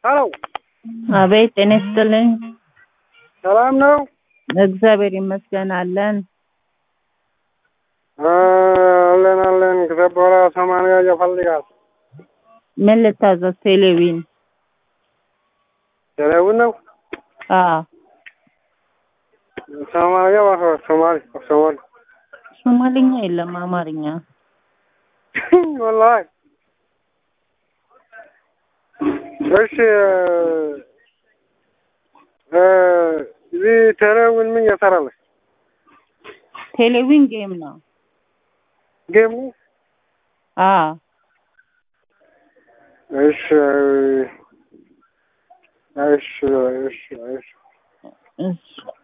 ሄሎ አቤት ጤና ይስጥልኝ። ሰላም ነው? እግዚአብሔር ይመስገን አለን። አለን አለን። ከሰበራ ሰማንያ ይፈልጋል። ምን ልታዘዝ? ቴሌቪዥን ቴሌውን ነው አዎ። ሰማንያ ባሰ- ሶማሊ ሶማሊ ሶማሊኛ የለም አማርኛ። ወላሂ እሺ እ እዚህ ቴሌውን ምን እየሰራለች? ቴሌቪዥን ጌም ነው። ጌሙ አዎ እሺ እሺ እሺ እሺ እሺ